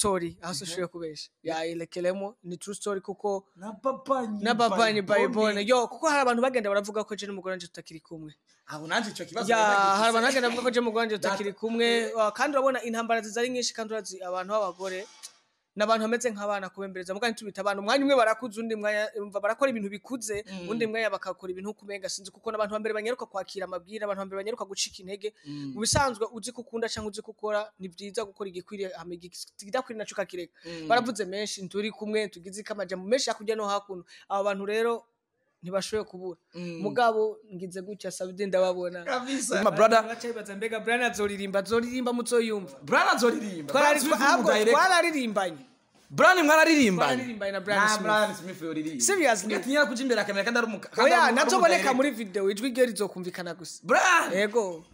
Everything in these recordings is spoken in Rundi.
story aho sishuye kubesha yayirekeremo ni true story kuko na papa n'abapanyi bayibone yo kuko hari abantu bagenda baravuga ko je n'umugore wanje tutakiri kumwe aho nanje ico kibazo ya nari nagize. hari abantu bagenda bavuga ko je n'umugore wanje tutakiri kumwe Ah, kandi urabona intambara ziza ari nyinshi kandi urazi abantu b'abagore n'abantu bameze nk'abana kubembereza mugani tubita abantu umwanya umwe barakuze undi mwanya umva barakora ibintu bikuze Mm. undi mwanya bakakora ibintu kumenga sinzi kuko n'abantu bambere banyaruka kwakira amabwire abantu bambere banyaruka gucika intege Mm. mu bisanzwe uzi kukunda cyangwa uzi gukora ni byiza gukora igikwiriye hama igidakwiriye naco ukakireka Mm. baravuze menshi nturi kumwe tugize ikamajambo menshi hakurya no hakuno abo bantu rero ntibashoboye kubura Mm. mugabo ngize gutya sabide ndababona kabisa my brother bacayibaza mbega brian azoririmba azoririmba muzoyumva Brian azoririmba Twarari- Brian Smith ahubwo ni umudirect- twararirimbanye Brian mwararirimbanye Twararirimbanye na Brian Na Smith. Brian Smith yoririmba Seriously? atinyira kuja imbere akamera kandi ari umuka kandi oya ari umu- ari nazoboneka umudirect. muri video ijwi rye rizokumvikana gusa Brian yego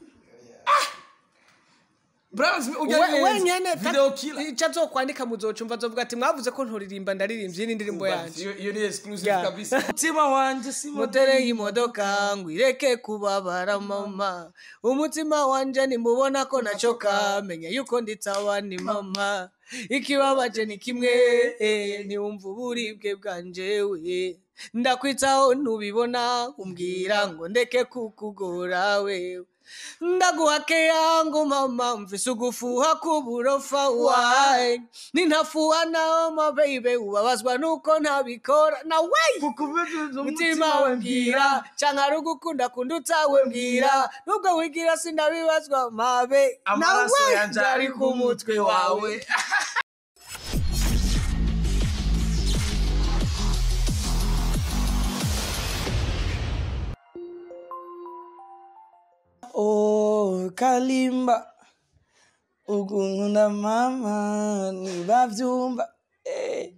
Brian Smith ujya We- neza. wenyene video killer icyo azokwandika muzocumva azovuga ati mwavuze ko nturirimba ndaririmvye iyi ni indirimbo yanje iyo iyo ni exclusive Yeah. kabisa umutima wanje si motere y'imodoka ngo ireke kubabara mama umutima wanje nimubona ko nacoka menya yuko nditsawa ni mama ikibabaje ni kimwe eh, niwumva uburibwe bwanje we ndakwitaho ntubibona umbwira ngo ndeke kukugora wewe ndaguhake yangu mama mvise ugufuha k'uburofa wae nintafuha nawe ma baby ubabazwa nuko ntabikora na wey mutima we mbwira canke ari ugukunda kundi utawe mbwira nubwo wigira sindabibazwa mabe Amaraso nawe yanje ari ku mutwe wawe Oh, Kalimba ukunda mama ntibabyumva eh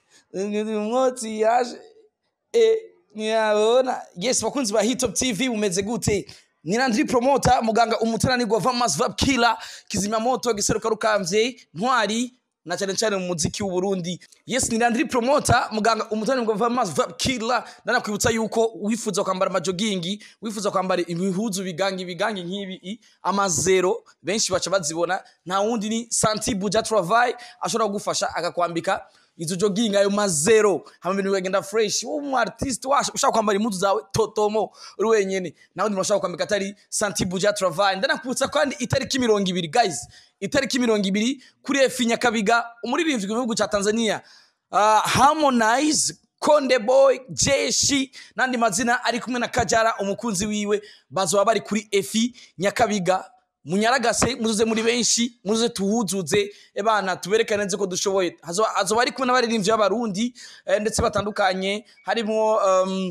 umwotsi yaje eh ntiyabona yes bakunzi ba hitop tv mumeze gute nirandiri promota muganga umutananirwa vamas vap killer kizimyamoto giseruka rukamvye ntwari na cyane cyane mu muziki w'u Burundi yes nirandiri promota muganga umutananirwa vamas vap killer ndanakwibutsa yuko wifuza kwambara amajogingi wifuza kwambara ibihuzu bigangi bigangi nk'ibi i, amazero benshi baca bazibona nta wundi ni santi buja travail ashobora kugufasha akakwambika izo jogging ayo mazero hama ibintu bikagenda fresh wowe umu artist washa ushaka kwambara impuzu zawe totomo uri wenyene nawe ndi ushaka kwambika atari santi buja travail ndanakubutsa kandi itariki mirongo ibiri guys itariki mirongo ibiri kuri efi nyakabiga umuririmbyi mu gihugu cya tanzania uh, harmonize konde boy jeshi n'andi mazina ari kumwe na kajara umukunzi wiwe bazoba bari kuri efi nyakabiga munyaragase muzuze muri benshi muzuze tuhuzuze ebana tuberekane nzi ko dushoboye Hazoba- hazoba ari kumwe n'abaririmbyi b'abarundi eh, ndetse batandukanye harimo um,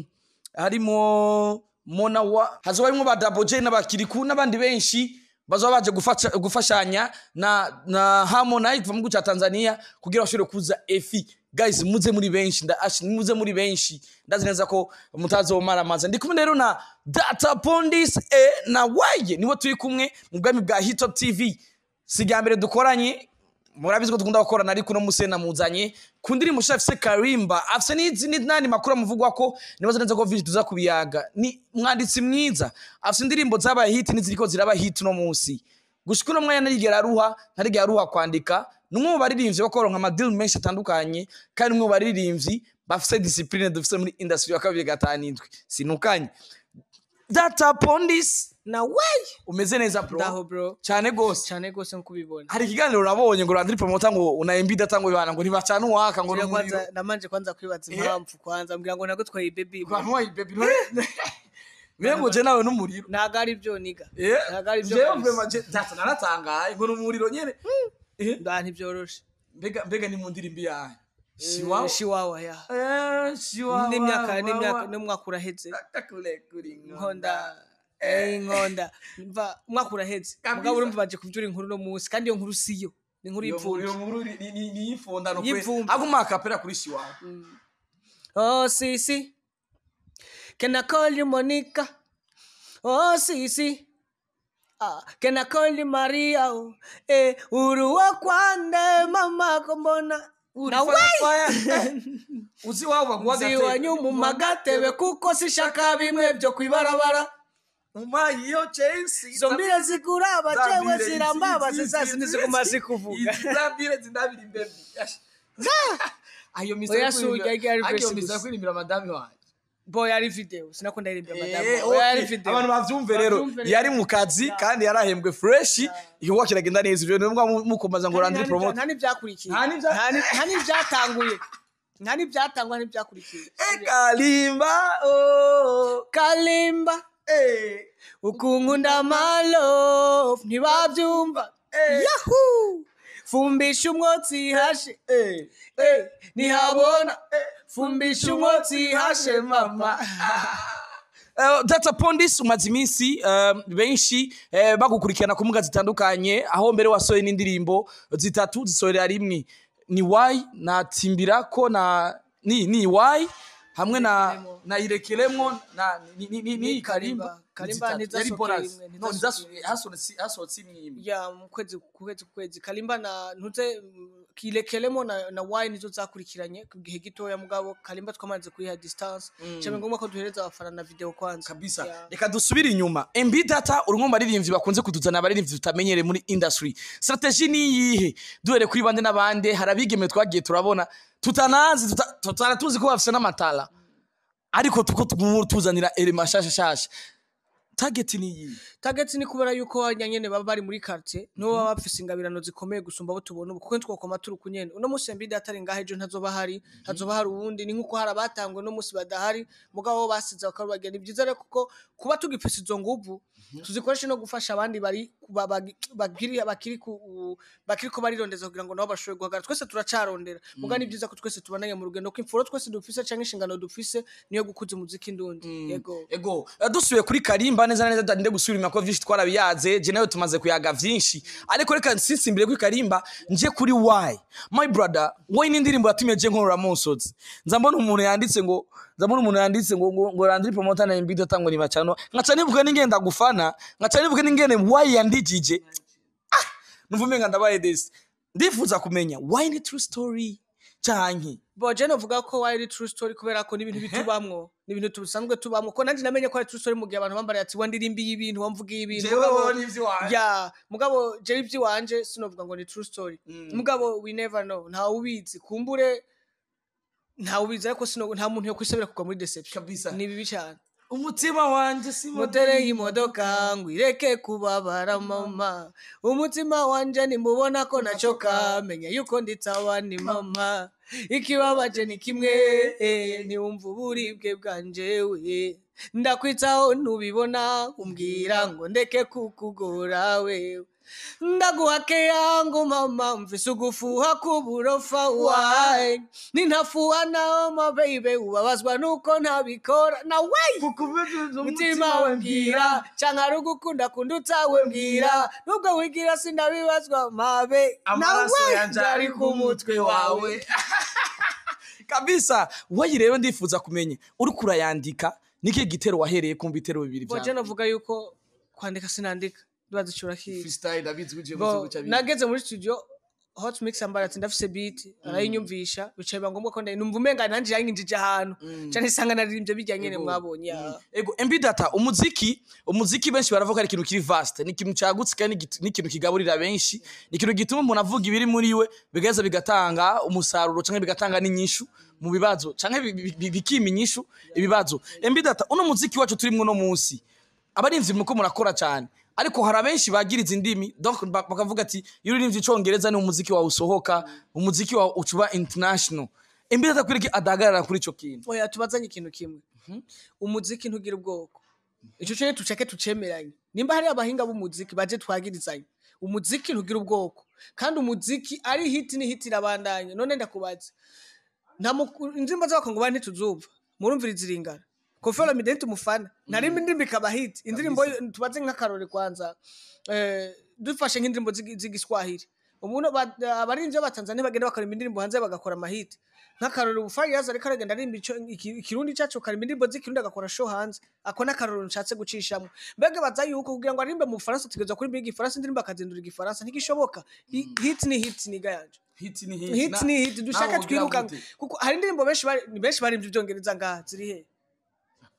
harimo mona wa hazoba harimo ba Double J n'abakiriku n'abandi benshi bazoba baje gufasha, gufashanya na na Harmonize kuva mu gihugu cya Tanzania kugira bashobore kuza efi guys muze muri benshi nda ash muze muri benshi ndazi neza ko mutazomara amaza ndi kumwe rero na Data Pondis e na Waye nibo turi kumwe mu bwami bwa Hitop TV siga mbere dukoranye murabizi ko dukunda gukorana ariko no musena muzanye ku ndirimbo shafise afise Karimba afise n'izi n'andi makuru amuvugwa ko nibaza neza ko visi tuza kubiyaga ni mwanditsi mwiza afise indirimbo zabaye hit n'iziriko ziraba hit no munsi gushika uno mwanya ntarigera aruha ntarigera aruha kwandika ni umwe mu baririmbyi bakoronka amadili menshi atandukanye kandi umwe mu baririmbyi bafise discipline dufise muri industry ya kabiri gatanu indwi sinukanye data pondis na wey umeze neza bro ndaho bro cyane gose cyane rwose nkuko ubibona hari ikiganiro urabonye ngo randiri promota ngo unayembi data ngo ibana ngo ntibacana uwaka ngo Ngira n'umuriro kwanza namanje kwanza kwibaza Eh. impamvu kwanza mbwira ngo nagutwaye baby abantu wayi baby mbega ngo je nawe n'umuriro ntago ari byo niga eh ntago ari byo jewe kabisa. vraiment je data naratangaye ngo n'umuriro nyene eh nda ntibyoroshe mbega mbega ni mu ndirimbo yayo Eh, shiwawa shiwawa ya eh shiwawa n'imyaka n'imyaka n'umwaka uraheze kakule kuri inkonda eh, inkonda mva umwaka uraheze Kabisa. mugabo urumva baje kuvyura inkuru no munsi kandi iyo nkuru siyo ni inkuru iyo y'ipfubyi iyo nkuru ni- ni ni- ni ifondano kwe Y'ipfumbi. aguma akapera kuri shiwawa Oh, Sisi. Can I call you Monica? Oh, Sisi. Ah, can I call you Maria? Oh, eh, uruwa kwande mama kombona. Na we uzi wabo baguha Ziwa nyumu magatebe kuko sishaka bimwe byo kwibarabara. umpaye iyo chelsea izo mbire zikuraba Za jewe mbire, zirambaba izi- izi- zisa zindi izi- ziguma izi- zikuvuga izi za mbire zindabira imbebi ayo misa Oya, yo si urya kuririmba- Gary ayo Grace misa yo gusa. kuririmbira madame wanjye bo yari video sinakunda irimbira Eh, madamu okay. yari video abantu bavyumve rero Bavyumve rero. yari mu kazi kandi yarahembwe fresh igikorwa kiragenda neza ivyo nimwe mukomeza ngo randire promote nta n'ibyakurikiye Nta n'ibya- Nta ni- nta n'ibyatanguye nta n'ibyatangwa n'ibyakurikiye ekalimba oh kalimba eh ukunkunda malo ntibabyumva Eh. yahu fumbisha umwotsi hashe eh Eh, ntihabona fumbisha umwotsi hashe mama Uh, that's upon this umaze iminsi um, benshi eh, bagukurikirana ku mbuga zitandukanye aho mbere wasohoye n'indirimbo zitatu zisohorera rimwe ni why na timbirako na ni ni why hamwe na Irekelemo. na irekelemo na ni ni ni, ni Ni karimba Karimba. Karimba Ni zitatu. Yari ntizasohokeye bonus. rimwe, No, ntizasohokeye ntizaso- hasohotse hasohotse imwe imwe ya mu kwezi ku kwezi ku kwezi kalimba na ntuze mm, kirekelemo na, na wine nizo zakurikiranye ku gihe gitoya mugabo kalimba twamaze kuyiha distance mm. cyane ngombwa ko duhereza abafana na video kwanza kabisa Ya. reka dusubire inyuma mb data uri mu baririmbyi bakunze kutuzana abaririmbyi tutamenyereye muri industry strategy ni iyihe duhere kuri bande n'abande hari abigeme twagiye turabona tutanazi tuta- tutana tuzi ko bafise n'amatara ariko tuko tugu- tuzanira elema shasha shasha target ni iyihe target ni kubera yuko wanya nyene baba bari muri quartier nibo baba bafise ingabirano zikomeye gusumba abo tubona ubu kuko twokoma turi kunyene uno munsi mbide atari ngaho ejo ntazoba hari hazoba hari uwundi ni nkuko hari abatangwe no munsi badahari mugabo bo basize bakarubagira ni byiza rero kuko kuba tugifise izo nguvu tuzikoreshe no gufasha abandi bari ba- bagi- bagiri bakiri ku bakiri ko barirondeza kugira ngo nabo bashobore guhagarara twese turacarondera mugabo ni byiza ko twese tubananye mu rugendo ko imfuro twese dufise canke inshingano dufise niyo gukuza umuziki ndundi yego ego eh, dusubiye kuri karimba neza na neza ndinde gusubira inyuma ko vyinshi twarabiyaze je nawe tumaze kuyaga vyinshi ariko reka nsitsimbire kuri karimba nje kuri why my brother wowe n'indirimbo yatumye je nkorora musozi nza mbona umuntu yanditse ngo nza mbona umuntu yanditse ngo ngo, ngo randiri promoter na imbido tango ni bacano nkaca nivuga n'ingenda gufana nkaca nivuga n'ingene why yandijije ah numva umenga ndabaye desi ndifuza kumenya why ni true story canke bo je novuga ko wari true story kubera ko n'ibintu bitubamwo n'ibintu tubisanzwe tubamwo ko nanjye namenye ko ari true story mu gihe abantu bambariye ati wandirimbiye ibintu wamvugiye ibintu mugabo- ya mugabo je ivy'iwanje sinovuga ngo ni true story mugabo we never know ntawe ubizi kumbure ntawe ubizi ariko sino nta muntu yo kwisabira kugwa muri deception Kabisa. ni bibi cyane umutima wanje si motere y'imodoka ngo ireke kubabara mama umutima wanje nimubona ko nacoka menya yuko nditsawa ni mama ikibabaje ni kimwe eh, niwumva uburibwe bwanje we ndakwitaho ntubibona umbwira ngo ndeke kukugora wewe ndaguhake yangu mama mvise ugufuha k'uburofa wayi nintafuha naho ma baby ubabazwa nuko ntabikora na wey mutima we mbwira canke ari ugukunda kunda utawe mbwira nubwo wigira sindabibazwa mabe amaraso nawe yanje ari ku mutwe wawe kabisa wowe rero ndifuza kumenya uriko urayandika niki gitero wahereye kumva ibitero bibiri boje vyawe navuga yuko kwandika sinandika ndabaza icura kizi freestyle ndabizi ko ugiye Bo, kuvuga uca biga. nageze muri studio hot mix ambara ati ndafise beat arayinyumvisha bicaye biba ngombwa ko ndayi numva umenga nanje yanginjije ahantu cyane isanga naririmbye bijya nyene Ego. mwabonye ya. ego mb data umuziki umuziki benshi baravuga ari ikintu kiri vast ni ikintu cagutse kandi ni igit- ni ikintu kigaburira benshi ni ikintu gituma umuntu avuga ibiri muri we bigaheza bigatanga umusaruro canke bigatanga n'inyishu mu bibazo canke bi- bi- bi- bikima inyishu ibibazo mb data uno muziki wacu turimwo no munsi abarinzi muko murakora cyane ariko hari abenshi bagiriza indimi donc ba- bakavuga ati iyo uririmvye icongereza ni umuziki wawe usohoka umuziki wawe ucuba international mb data kwereke adahagarara kuri ico kintu oya tubazanye ikintu kimwe umuziki ntugira ubwoko ico cyo tuceke tucemeranye nimba hari abahinga b'umuziki baje twagirizanye umuziki ntugira ubwoko kandi umuziki ari hit ni hit irabandanya none ndakubaza nta muku- indirimbo z'abakongomani ntituzumva murumviriza iringana kofero mideni tumufana narimba indirimbo ikaba hit indirimbo yo- tubaze nk'akarore kwanza eh, dufashe nk'indirimbo z'igi- z'igiswahili umuntu ba- abarinzi b'abatanzania bagenda bakarimba indirimbo hanze bagakora amahiti nk'akarore ubu fariyazi ariko aragenda arimba ico- iki- ikirundi cyacu karimba indirimbo z'ikirundi agakora show hanze ako ni akarore nshatse gucishamo mbega baza yuko kugira ngo arimbe mu bufaransa tugereza kuririmba igifaransa indirimbo akazindura igifaransa ntigishoboka I- hit ni hit niga yanje hit ni hit ni hit dushaka twiruka kuko hari indirimbo benshi bari- benshi barimbye ibyongereza ngaha ziri he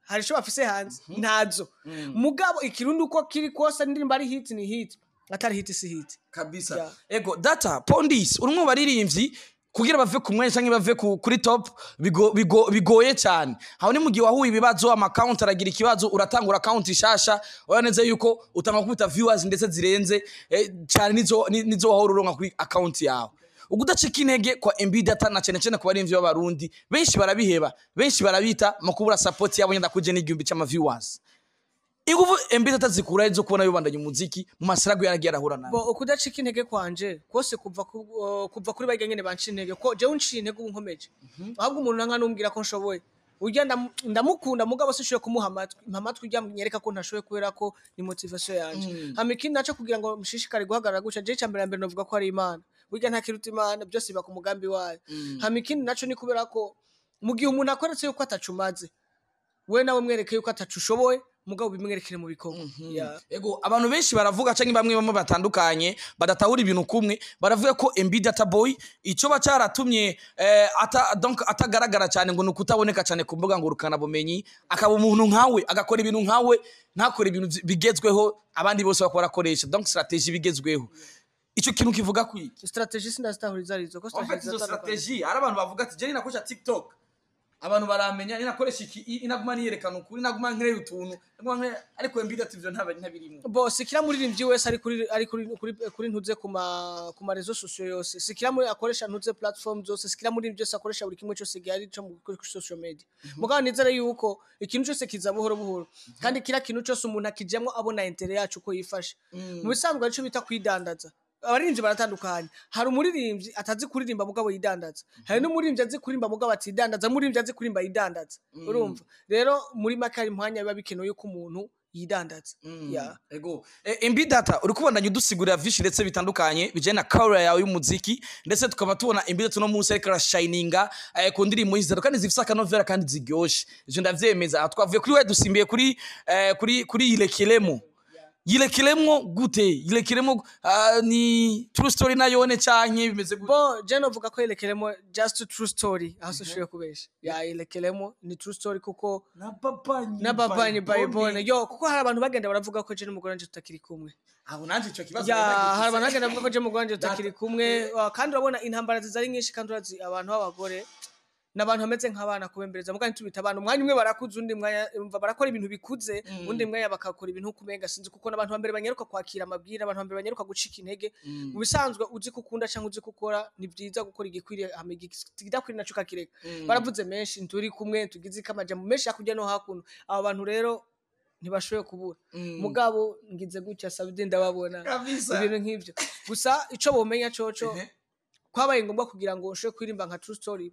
hari ico bafise hanze ntazo mugabo ikirundi uko kiri kose indirimbo ari hit ni hit atari hit si hit kabisa Yeah. ego data pondis urumwe mu baririmbyi kugira bave ku mwanya canke bave ku- kuri top bigo- bigo- bigoye cyane aho ni mu gihe wahuye ibibazo amakawunti aragira ikibazo uratangura akawunti ishasha urabona neza yuko utanga kubita viewers ndetse zirenze eh, cyane nizo ni- nizo wahora uronka kuri akawunti yawe ukudacika intege kwa MB data na cyane cyane ku barimvyi b'abarundi benshi barabiheba benshi barabita mu kubura support yabo nyenda kuje n'igihumbi cy'ama viewers inguvu MB data zikura zo kubona yobandanya umuziki mu masirago yaragiye arahura nayo bo ukudacika intege kwanje kose kuva ku, uh, kuva kuri barya nyene banca intege ko jewe unciye intege ubu nkomeje ahubwo umuntu nanka numbwira ko nshoboye urya ndam- ndamukunda mugabo sishoboye kumuha amatwi mpa amatwi urya nyereka ko ntashoboye kubera ko ni motivation yanje hama ikindi naco kugira ngo mushishikare guhagarara gutya jewe icambere na mbere novuga ko ari imana burya nta kiruta imana byose biba ku mugambi wayo hama ikindi naco ni kubera ko mu gihe umuntu akweretse yuko atacu umaze we nawe mwereke yuko atacu ushoboye mugabo bimwerekere mu bikorwa Yeah. ego abantu benshi baravuga canke bamwe bamwe batandukanye badatahura ibintu kumwe baravuga ko MB Data Boy ico ba cyaratumye eh, ata, donc atagaragara cyane ngo nukutaboneka cyane ku mbuga ngurukana bumenyi akaba umuntu nkawe agakora ibintu nkawe ntakora ibintu vyi- bigezweho abandi bose bakora akoresha donc strategie bigezweho ico kintu kivuga kwi strategie sinazitahuriza arizo ko en fait strategie izo ziratandukanye. strategie hari abantu bavuga ati je ninakoresha TikTok abantu baramenya ninakoresha iki i- inaguma niyerekana ukuri naguma nkereye utuntu naguma nkere ariko MB Data ivyo ntaba ntabirimo bo sikira muririmbyi wese ari kuri ari kuri kuri, kuri ntuze ku ma ku ma rezo sosiyo yose sikira muri akoresha ntuze platform zose sikira muririmbyi wese akoresha buri kimwe cyose gihari cyo mu- kuri social media mugabo nizere yuko ikintu cyose kiza buhoro buhoro kandi kira kintu cyose umuntu akijyamo abona intere yacu uko yifashe mu bisanzwe aricyo bita kwidandaza abaririmbyi baratandukanye hari umuririmbyi atazi kuririmba mugabo yidandaza hari n'umuririmbyi azi kuririmba mugabo atidandaza umuririmbyi azi kuririmba yidandaza urumva rero muri make hari mwanya biba bikenewe yuko umuntu yidandaza Yeah. ego e, MB data uri kubandanya udusigurira vyinshi ndetse bitandukanye bijanye na career yawe y'umuziki ndetse tukaba tubona MB data no munsi ariko arashininga eh, ku ndirimbo zitatu kandi zifise akanovera kandi ziryoshe ivyo ndavyemeza Aha twavuye kuri we dusimbiye kuri eh, kuri kuri yirekelemo yirekelemo gute yirekelemo uh, ni true story nayone canke bimeze gute bo je novuga ko yerekeremo just true story aho soshoboye kubesha ya yerekeremo ni true story kuko na papa n'ababanyi bayibone yo kuko hari abantu bagenda baravuga ko je n'umugore wanje tutakiri kumwe aho nanje ico kibazo ya nari hari abantu nagifise. bagenda bavuga ko je n'umugore wanje tutakiri kumwe wa, kandi urabona intambara zizari nyinshi kandi urazi abantu b'abagore n'abantu bameze nk'abana kubembereza mugani tubita abana umwanya umwe barakuze undi mwanya umva barakora ibintu bikuze undi mwanya bakakora ibintu kumenga sinzi kuko n'abantu bambere banyaruka kwakira amabwira abantu bambere banyaruka gucika intege mu bisanzwe uzi ko ukunda cyangwa uzi ko ukora ni byiza gukora igikwiriye hama igidakwiriye naco kakireka baravuze menshi nturi kumwe tugize ikamaja mu menshi hakurya no hakuno abo bantu rero ntibashoboye kubura mugabo ngize gutya sabide ndababona Kabisa. ibintu nk'ivyo gusa ico bomenya coco Ehe. kwabaye ngombwa kugira ngo nshobore kuririmba nka true story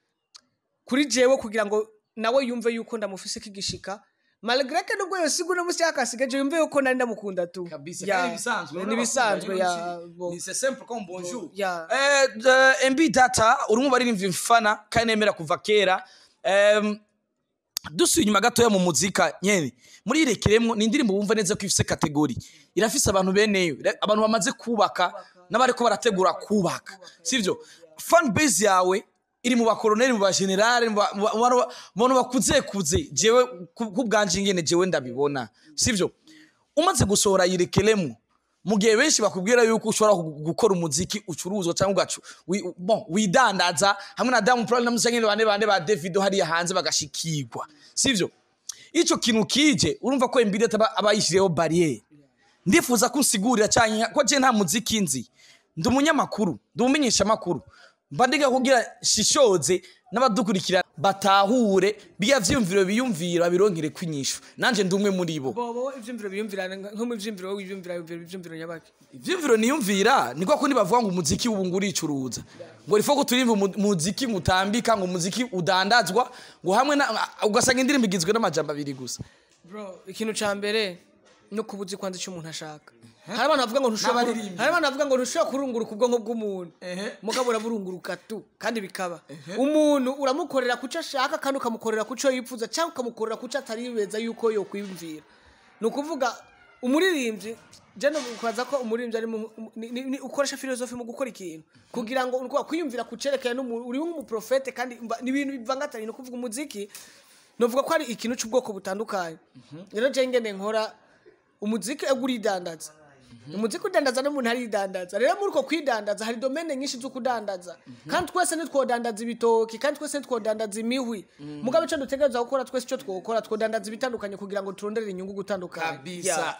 kuri jewe kugira ngo nawe yumve yuko ndamufise kigishika malgré que nubwo yosigura musi yakasigaje yumve yuko nari ndamukunda tu kabisa Ya, kandi bisanzwe ni bisanzwe ya bo- ni c'est simple comme bonjour ya eh the MB data urimo baririmvye mfana kandi nemera kuva kera em dusuye inyuma gatoya mu muzika nyene muri irekeremo ni indirimbo wumva neza ko ifise kategori irafise abantu beneyo ira- abantu bamaze kubaka n'abariko barategura kubaka sivyo fan base yawe iri mu bakoloneli mu bagenerale mu ba- mu ba- mu bantu ba- mu bantu bakuze kuze jewe ku- kubwanje ingene jewe ndabibona sivyo umaze gusohora yirekeremo mu gihe benshi bakubwira yuko ushobora gu- gukora umuziki ucuruzwa cyangwa ugacu wi- bon, widandaza hamwe na Diamond Platnumz cyangwa bande bande ba Davido hariya hanze bagashikirwa sivyo ico kintu kije urumva ko imbere aba abayishireho barriere ndifuza ko unsigurira cyane ko je nta muziki nzi ndi umunyamakuru ndi umumenyesha makuru mba ndiga kugira shishoze n'abadukurikira batahure biya vyumviro biyumvira bironkere kwinyishu nanje ndi umwe muri bo bobo ivyumviro biyumvirana nka- nko mu vyumviro wowe ivyumvira ivyumviro nyabaki ivyumviro niyumvira niko kundi bavuga ngo umuziki ubu ngo uricuruza ngo rifo ko turimva umu- umuziki mutambika ngo umuziki udandazwa ngo hamwe na ugasanga indirimbo igizwe n'amajambo abiri gusa bro ikintu ca mbere no kubuzi kwanza icyo umuntu ashaka hari abantu bavuga ngo ntushobora N'abaririmbyi. hari abantu bavuga ngo ntushobora kurunguruka ubwonko bw'umuntu Ehe. mugabo uraburunguruka tu kandi bikaba umuntu uramukorera kuco ashaka kandi ukamukorera kuco yifuza cyangwa ukamukorera kuco ataribeza yuko yokwiyumvira ni ukuvuga umuririmbyi jeno kubaza ko umuririmbyi ari mu- ni- ni- ni- ukoresha filozofi mu gukora ikintu kugira ngo ni ukuvuga kwiyumvira kucerekeye n'umuntu uri nk'umuprofete kandi mba- ni ibintu bivangatanye ni ukuvuga umuziki novuga ko ari ikintu cy'ubwoko butandukanye rero je ngene nkora umuziki ego uridandaza umuziki udandaza n'umuntu aridandaza rero muri uko kwidandaza hari domene nyinshi zo kudandaza kandi twese ntitwodandaza ibitoki kandi twese ntitwodandaza imihwi mugabo icyo dutegereza gukora twese icyo twokora twodandaza ibitandukanye kugira ngo turonderere inyungu gutandukanye kabisa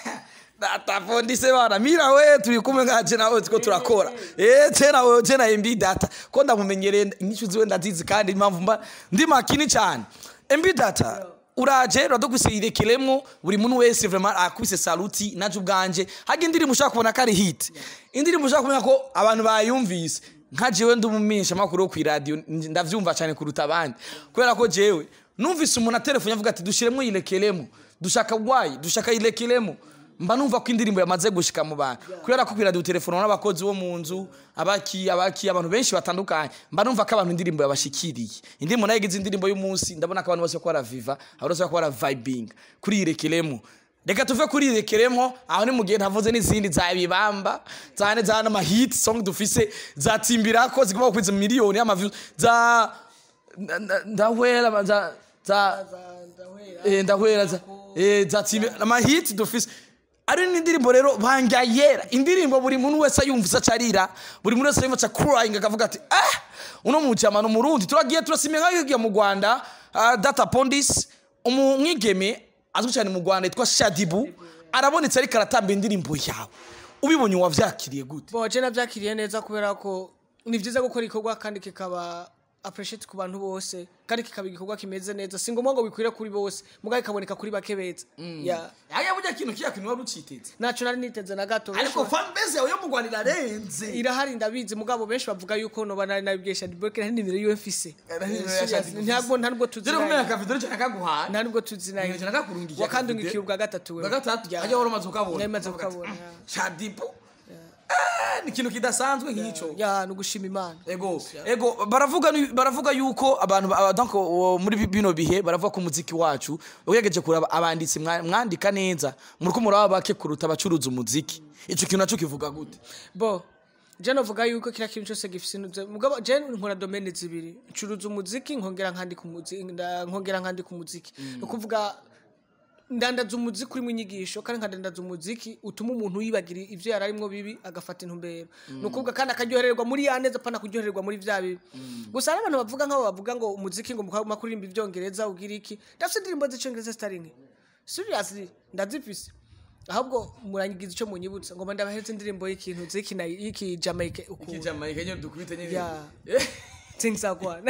datafondise bana mira we turi kumwe ngaje nawe tuko turakora eh tena we tena MB data ko ndamumenyereye inyishu ziwe ndazizi kandi impamvu mba ndi makini cyane MB data uraje uradugusirekiremo buri muntu wese vraiment akubise saluti naje ubwanje hage indirimbo ushaka kubona ko ari hit indirimbo ushaka kumenya ko abantu bayumvise nka jewe ndi umumenyesha makuru wo kw'iradio ndavyumva cyane kuruta abandi kubera ko jewe numvise umuntu atelefone avuga ati dushiremo yirekeremo dushaka gwayi dushaka yirekeremo mba numva ko indirimbo yamaze gushika mu bantu kubera ko kw'iradio telefone n'abakozi bo mu nzu abaki abaki abantu benshi batandukanye mba numva ko abantu indirimbo yabashikiriye indirimbo nayo igize indirimbo y'umunsi ndabona ko abantu bose ko baraviva abantu bose ko baravibing kuri yirekeremo reka tuve kuri yirekeremo aho ni mu gihe ntavuze n'izindi za bibamba zane za n'amahit song dufise za timbirako zigomba gukwiza miliyoni y'amaviews za nda- nda- ndahwera za za eh, ndahwera za eh, za timbi amahit dufise ari n'indirimbo rero banja yera indirimbo buri muntu wese ayumvise acarira buri muntu wese ayumvise crying akavuga ati ah uno mujama no murundi turagiye turasimye nk'ayo mu Rwanda ah, data pondis umwigeme azwi cyane mu Rwanda yitwa Shadibu arabonetse ariko aratamba indirimbo yawe ubibonye wavyakiriye gute bo je navyakiriye neza kubera ko ni vyiza gukora igikorwa kandi kikaba appreciate ku bantu bose kandi kikaba igikorwa kimeze neza si ngombwa ngo bikwire kuri bose mugabo kikaboneka kuri bake beza ya yaya burya kintu kiya kintu wari uciteze naco nari niteze na gato ariko benshi- fan base yawe yo mu Rwanda irarenze irahari ndabizi mugabo benshi bavuga yuko noba nari nabibwiye Shadibok nta nimero yiwe mfise nimero ya Serious, Shaddy Boo ntabwo nta nubwo Dore kumenya tuzinanye akavideo cyane kaguhaye nta nubwo tuzinanye Nimero nakakurungiye wakandungikiye akavideo. ubwa gatatu wewe Bwa gatatu Ya. ajya wari umaze ukabona Nari maze kukabona, ya. Shadibu Ah, ni ikintu kidasanzwe nk'icyo ya nugushima imana ego ego baravuga ni- baravuga yuko abantu ba- donc uwo muri bino bihe baravuga ko umuziki wacu ugegeje kuraba abanditsi mwa- mwandika neza muri ko muraba bake kuruta abacuruza umuziki ico kintu naco kivuga gute bo je novuga yuko kila kintu cyose gifise intuze mugabo je nkora domene zibiri ncuruza umuziki nkongera nkandika umuziki nda- nkongera nkandika umuziki ni ukuvuga ndandaza umuziki urimo inyigisho kandi nkadandaza umuziki utuma umuntu yibagira ivyo yari arimwo bibi agafata intumbero ni ukuvuga kandi akaryohererwa muri ya neza pana kuryohererwa muri vya bibi gusa hari abantu bavuga nk'abo bavuga ngo umuziki ngo mukaba kuririmba ivyongereza ugira iki ndafise indirimbo z'icongereza zitari nke seriously ndazifise ahubwo murangiza ico munyibutsa ngo ndabahereza indirimbo y'ikintu z'ikina y'iki Jamaica uku kijamaika nyo dukubite nyine ya things are gone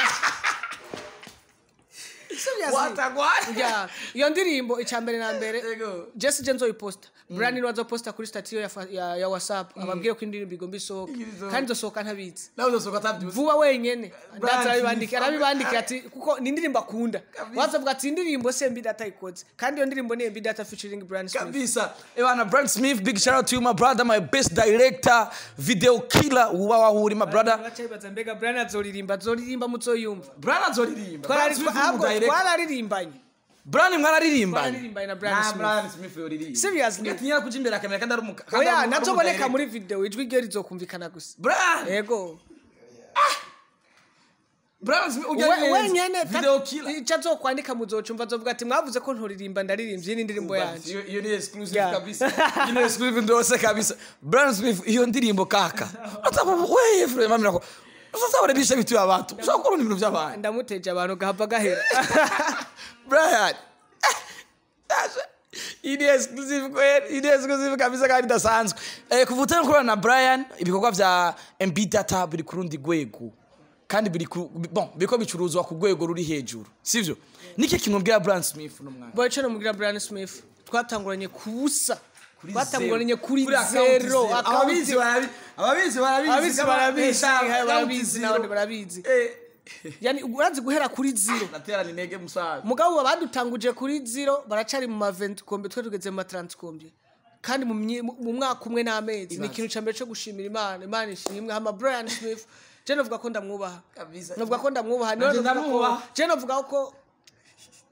Seriously. watagwana ya iyo ndirimbo icya mbere na mbere Ego. jesi je nzoyiposta brani niwe azoposta kuri statiyo ya, fa- ya, ya whatsapp ababwire ko indirimbo igomba isohoka Izosohoka. kandi izosohoka ntabizi nawe uzosohoka atabyuze vuba wenyene Brand ndaza arabibandikira Smith. arabibandikira ati kuko ni indirimbo akunda wazavuga ati indirimbo se mbi data ikoze kandi iyo ndirimbo ni mbi data featuring brand smith kabisa ebana brand smith big shout out to you my brother my best director video killer uba wahuri my brother bacayibaza mbega brand azoririmba azoririmba muzoyumva brand azoririmba Twarari- Brand Smith ni ahubwo umudirector. twararirimbanye brand mwararirimbanye Twararirimbanye na Brand Na Smith. brand smith yoririmba Seriously? ugatinya kuja imbere akamera kandi ari umu kandi ari oya umu- ari nazoboneka umudirector. muri video ijwi ryo rizokumvikana gusa brand yego brand smith ujya We- neza. wenyene video killer icyo azokwandika muzocumva azovuga ati mwavuze ko nturirimba ndaririmvye iyi ni indirimbo yanje iyo iyo ni exclusive Yeah. kabisa iyo ni exclusive ndose kabisa brand smith iyo ndirimbo kaka ataba wewe frère mami nako sasa wale bisha bitu abantu ushaka kubona ibintu by'abantu ndamuteje abantu gahava gahera Brian. Ini exclusive kweli, ini exclusive kabisa kandi idasanzwe. Eh kuvutana kurana na Brian ibikorwa vya MB data biri ku rundi rwego. Kandi biri ku bon biko bicuruzwa ku rwego ruri hejuru. Sivyo? Niki kintu mbwira Brian Smith no mwana. boy cyo mugira Brian Smith twatanguranye kubusa Kuri twatanguranye zero. kuri account zero Ababizi barabizi. Ababizi barabizi. ababizi kama- barabizi Eh, hayo account barabizi zero. n'abandi barabizi Eh. yani urazi guhera kuri zero Natera ni nege musaza. mugabo badutanguje kuri zero baracari mu ma 20 kombe twe tugeze mu ma 30 kombe kandi mu mye- mu mu mwaka umwe n'amezi ni ikintu cya mbere cyo gushimira imana imana ishimwe hama Brian Smith je novuga ko ndamwubaha Kabisa. novuga ko ndamwubaha Nanje novuga ko ndamwubaha. je novuga ko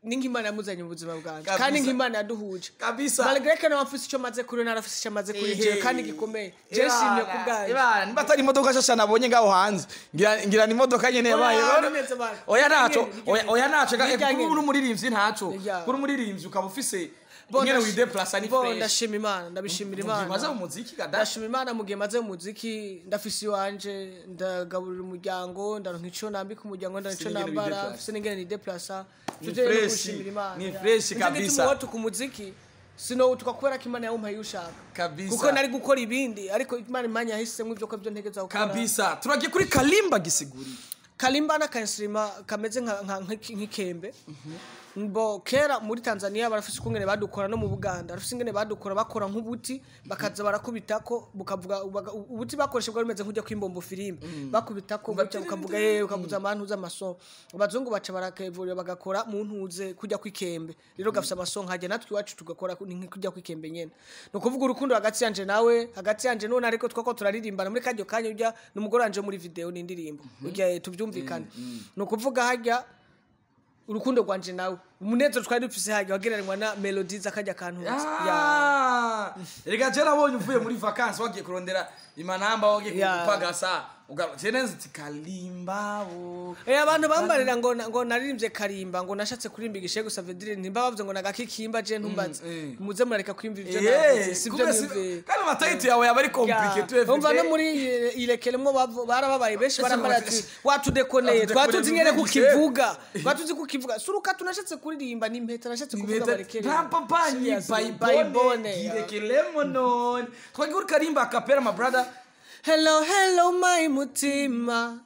ni nk'imana yamuzanye mu buzima bwanjye Kabisa. kandi nk'imana yaduhuje Kabisa. malgré ko nawe afise icyo maze kuri we narafise icyo maze kuri jewe kandi gikomeye jewe shimye ku bwanjye Ibana, niba atari imodoka nshasha nabonye ngaho hanze ngira ngira ni imodoka nyene yabaye Oya, nimeze bana. oya naco Nigenge, oya oya naco nigenge. ga- kuri uri umuririmbyi ntaco Nigenge. kuri umuririmbyi ukaba ufise Bo, nyene ndash- wideplasa ni bo, fresh ndashima imana ndabishimira imana maze mu muziki kada ndashima imana mu gihe maze mu muziki ndafise iwanje ndagaburira umuryango ndaronka ico nambika umuryango ndaronka ico Sinigera nambara wideplasa. mfise n'ingene nideplasa Ni Tuje rero fresh, gushimira imana ni ya. fresh Nico kabisa. gituma wowe tuka umuziki sinowutuka kubera ko imana yawumpaye ushaka Kabisa. kuko nari gukora ibindi ariko imana imanya yahisemo ivyo ko vyo ntegeza gukora kabisa turagiye kuri kalimba gisiguri kalimba n'akainsirima kameze nka- nka- nk'iki- nk'ikembe mbo kera muri tanzania barafise ukungene badukora no mu buganda barafise ingene badukora bakora nk'ubuti bakaza barakubitako bukavuga baga- ubuti bakoresha bwari bumeze nk'ujya kwimbombo filime bakubitako gutya bukavuga yewe ukavuza amantuza amaso abazungu baca barakevurira bagakora mu ntuze kujya kw'ikembe rero gafise amaso nkajya natwe iwacu tugakora ku- ni kujya kw'ikembe nyene ni ukuvuga urukundo hagati yanje nawe hagati yanje none ariko twako turaririmbana muri karyo kanya urya ni umugore wanje wo muri video ni indirimbo urya eh, tuvyumvikane ni ukuvuga harya urukundo rwanje nawe umunezero twari dufise harya wagereranywa na melodi z'akarya kantu ya Ah, reka je nabonye uvuye muri vacances wagiye kurondera imanamba wagiye Ya. kupagasa ugarutse neza uti kalimba wo Eh abantu bambarira ngo na- ngo naririmbye karimba ngo nashatse kuririmba igishe gusa vedire ntimba bavuze ngo nagakikimba je ntumbaze eh. muze murareka kwimva ivyo Eh, navuze sivyo kumbe si- nimve kandi amatayiti yawe yaba ari compliqué tu umva no muri eh, irekeremwo bavu- barababaye benshi barambara ati watudekoneye Watudekoneye twatuzi nyene muvugishe." kukivuga twatuzi kukivuga suruka tunashatse kuririmba ni impeta nashatse kuvuga barekere ntapapanyi Seriously, bayibone bayibone, yeah. girekelemo none twagiye kuri karimba akapera my brother hello hello my mutima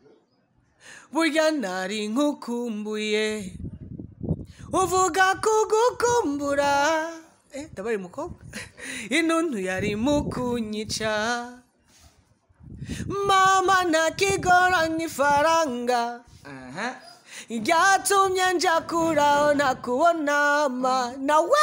burya nari nkukumbuye uvuga kugukumbura eh ndabari mukobwa intuntu yari mukunyica mama ntakigoranye ifaranga aha ryatumye nja kuraho ntakubonama nawe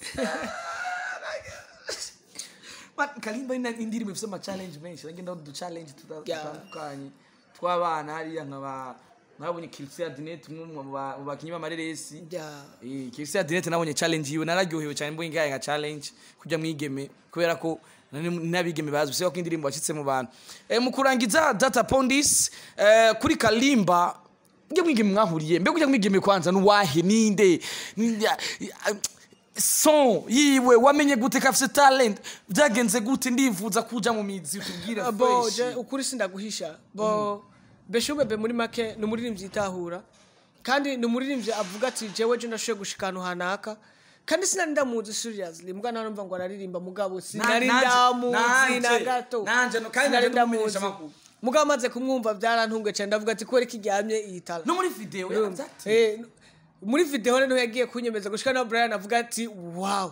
Man, kalimba ina indirimbo ifite ama challenge menshi agenda udu challenge tuta- Yeah. dutandukanye tw'abana hariya nkaba nabonye Kirisia Dinet umwe mu ba- mu bakinyi b'amareresi Yeah. Eh, Kirisia Dinet nabonye challenge yiwe nararyohewe cyane mbonye ngaye nka challenge kujya mwigeme kubera ko nari- n'abigeme bazwi siko ko indirimbo yashitse mu bantu eh, mu kurangiza data pondis eh, kuri kalimba njye mwigeme mwahuriye mbega ujya mwigeme kwanza nuwahe ninde Ni- ya- ya- son yiwe wamenye gute ko afite talent byagenze gute ndifuza kuja mu mizi utubwire bo fresh. je ukuri sindaguhisha bo beshubebe muri make ni umuririmbyi yitahura kandi ni umuririmbyi avuga ati jewe je ndashoboye gushika ahantu hanaka kandi sinari ndamuzi seriously mbwa narumva ngo araririmba mugabo sinari nanje- ndamuzi nanje- na gato nanje no- kandi Sinari nanje ndumumenyesha ndamuzi. amakuru. mugabo amaze kumwumva byarantunguye cyane ndavuga ati kubera ko iryamye iyitara no muri video yavuze ati Eh, muri video rero yagiye kunyemeza gushika na Brian avuga ati wow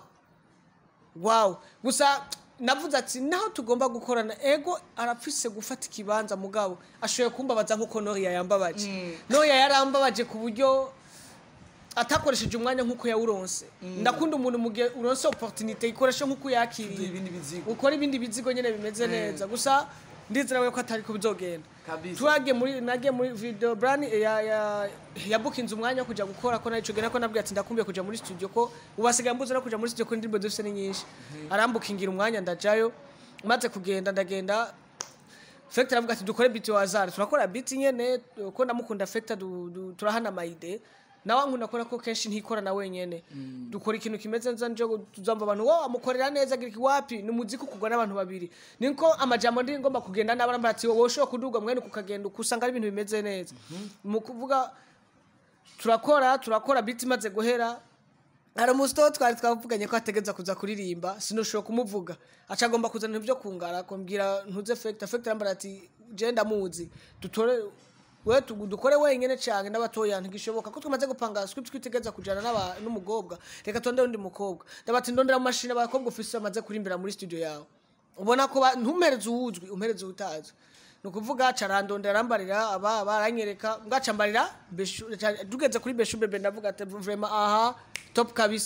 wow gusa navuze ati naho tugomba gukorana ego arapfise gufata ikibanza mugabo ashoboye kumbabaza nk'uko Noria yambabaje Noria yarambabaje ku buryo atakoresheje umwanya nk'uko yawuronse ndakunda umuntu mu gihe uronse opportunité ikoresha nk'uko yakiriye ibindi bizigo ukora ibindi bizigo nyine bimeze neza gusa ndizera we ko atari ko bizogenda Kabisa. twagiye muri nagiye muri video brand ya ya yabukinze umwanya wo kuja gukora ko narico gena ko nabwiye ati ndakumbuye kuja muri studio ko ubasigaye mbuze no kuja muri studio ko indirimbo dufite ni nyinshi arambukingira umwanya ndajayo maze kugenda ndagenda Fekta aravuga ati dukore beat wazari turakora beat nyene ko ndamukunda Fekta du- du- turahana amayide nawe ankunda kubera ko kenshi ntikora na wenyene dukora ikintu kimeze neza njo tuzamva abantu wo amukorera neza agira iki wapi ni umuziki ukugwa n'abantu babiri niko amajambo ndi ngomba kugenda n'abandi ati wowe ushobora kuduga mwene ukagenda ukusanga ari ibintu bimeze neza mu kuvuga turakora turakora beat imaze guhera hari umusito twari twavuganye ko ategereza kuza kuririmba sinushobora kumuvuga aca agomba kuzana ibyo kungara kumbwira ntuze fekita fekita arambara ati je ndamuzi dutore we tu- dukore wenyine cyane n'abatoya ntigishoboka ko tumaze gupanga script twitegereza kujana n'aba- n'umukobwa reka tondere undi mukobwa ndabati ndondera mu mashini abakobwa ufise bamaze kurimbira muri studio yawe ubona ko ba- ntumpereze uwuzwi umpereze utazwi ni ukuvuga carandondera arambarira aba baranyereka ngacambarira Beshu- ca- tugeze kuri beshu bebe ndavuga ati vrema aha top kabisa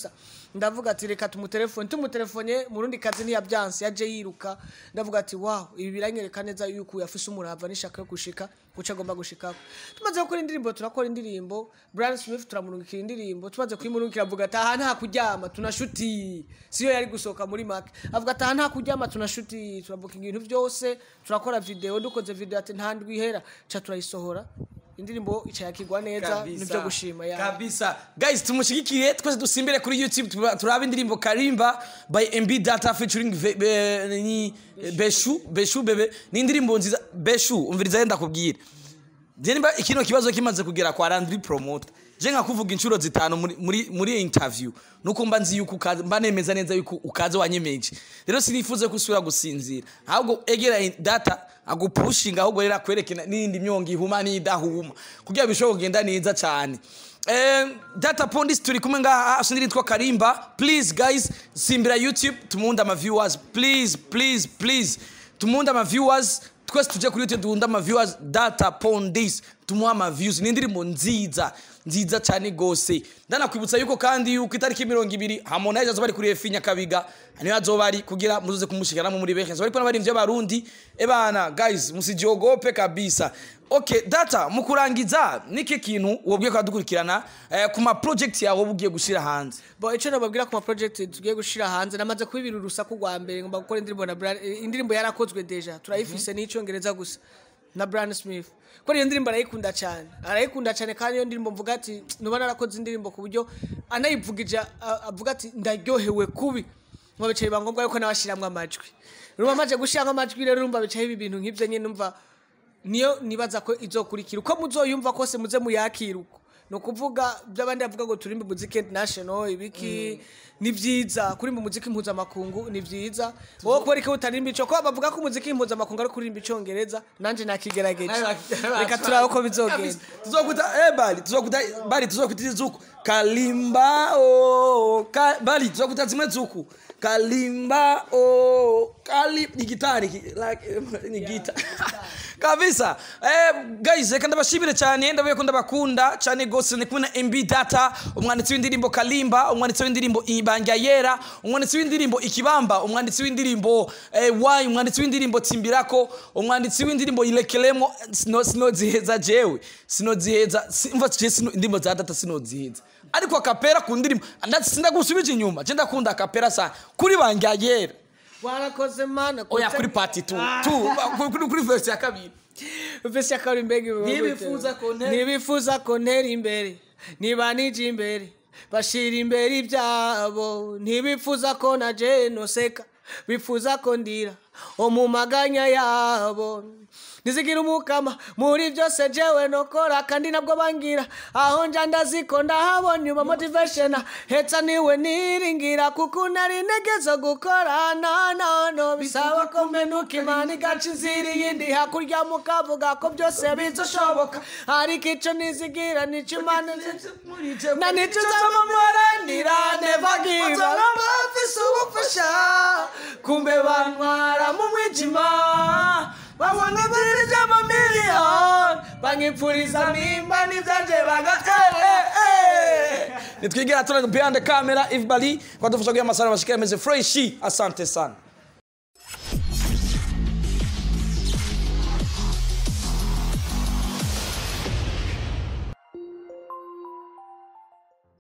ndavuga ati reka tumutelefone tumutelefone mu rundi kazi ntiyabyanse yaje yiruka ndavuga ati wow ibi biranyereka neza yuko yafise umurava n'ishaka yo gushika guca agomba gushikako tumaze gukora indirimbo turakora indirimbo Brian Smith turamurungikira indirimbo tumaze kuyimurungikira avuga ati aha nta kuryama tunashuti siyo yari gusohoka muri make avuga ati aha nta kuryama tunashuti turavuga ibintu byose turakora video dukoze video ati nta ndwi ihera ca turayisohora indirimbo ica yakigwa neza nibyo gushima ya kabisa guys tumushigikire twese dusimbire kuri youtube tuba- turabe indirimbo karimba by mb data featuring Ve- Be- ni beshu beshu bebe ni indirimbo nziza beshu umviriza yenda kubwira je nimba ikino kibazo kimaze kugera kwa Landry promoter je nka kuvuga inshuro zitanu muri muri, muri iyi interview nuko mba nzi yuko ukaze mba nemeza neza yuko ukaze wanyemeje rero sinifuze kusubira gusinzira ahubwo egera in- data agupushinga ahubwo rero akwerekana n'indi myongo ihuma n'idahuma kugira bishobora kugenda neza cyane Eh, data pondis turi kumwe ngaha asindiri yitwa karimba please guys simbira youtube tumuhunda ama viewers please please please tumuhunda ama viewers twese tuje kuri youtube duhunda ama viewers data pondis tumuha ama views ni indirimbo nziza nziza cyane gose ndanakwibutsa yuko kandi yuko itariki mirongo ibiri harmonize azoba ari kuri efi nyakabiga niyo azoba ari kugira muzoze kumushikiramo muri benshi azoba ariko n'abarimvyi b'abarundi ebana guys musijogope kabisa okay data mu kurangiza niki kintu wobwiye ko dukurikirana eh, ku ma project yawe wowe ugiye gushira hanze bo icyo nababwira ku ma project tugiye gushira hanze namaze kubibira urusaku rwa mbere ngomba gukora indirimbo na Brian eh, indirimbo yarakozwe deja turayifise n'icyongereza gusa na Brian Smith kuko iyo ndirimbo arayikunda cyane arayikunda cyane kandi iyo ndirimbo mvuga ati nuba narakoze indirimbo ku buryo anayivugije a- avuga ati ndaryohewe kubi ngo bicaye biba ngombwa yuko nabashiramwo amajwi rumva maze gushiramo amajwi rero urumva bicaye ibi bintu nk'ibyo nyine numva niyo nibaza ko izokurikira uko muzoyumva kose muze muyakira uko ni ukuvuga by'abandi bavuga ngo turimbe muziki international ibiki ni byiza kurimba umuziki mpuzamakungu ni byiza wowe kubera ko utarimba ico ko bavuga ko umuziki mpuzamakungu ari kurimba icongereza nanje nakigerageje reka turabe ko bizogenda tuzokuta eh bali tuzokuta bali tuzokuta zuku kalimba oh ka, bali tuzokuta zimwe zuku kalimba oh kali ni gitari ki- like eh, ni gita kabisa eh guys reka ndabashimire cyane ndavuye ko ndabakunda cyane gose ni kumwe na MB Data umwanditsi w'indirimbo Kalimba umwanditsi w'indirimbo Ibanga Yera umwanditsi w'indirimbo Ikibamba umwanditsi w'indirimbo eh, Why umwanditsi w'indirimbo Timbirako umwanditsi w'indirimbo Ilekelemo sino sinoziheza jewe sinoziheza simva je sino indirimbo za Data sinoziheza ariko akapera ku ndirimbo ndetse sindagusubije inyuma je ndakunda akapera sana kuri Banga Yera warakoze mana oya kuri party 2 tu kuri kuri verse ya kabiri vese ya kabiri mbega ibibazo Ntibifuza bite? ko ntera- ntibifuza ko ntera imbere niba nije imbere bashira imbere ibyabo ntibifuza ko na jenoseka bifuza ko ndira mu maganya yabo ntizigira umukama muri byose jewe nokora kandi nabwo bangira aho nja ndaziko ndahabona uba motivation hetsa niwe niringira kuko nari ntegezo gukora no no no bisaba ko menuka imana igaca inzira iyindi hakurya mukavuga ko byose bizashoboka ariko ico nizigira nico imana na nico uzamumaranira never give up bafise ubufasha kumbe bantwara mu mwijima babona ibiriri by'amamiliyoni banyipfuriza nimba n'ibyanje bagatwere nitwigera tuna behind the camera if bali kwadufasha kugira amasara bashikira meze fresh asante sana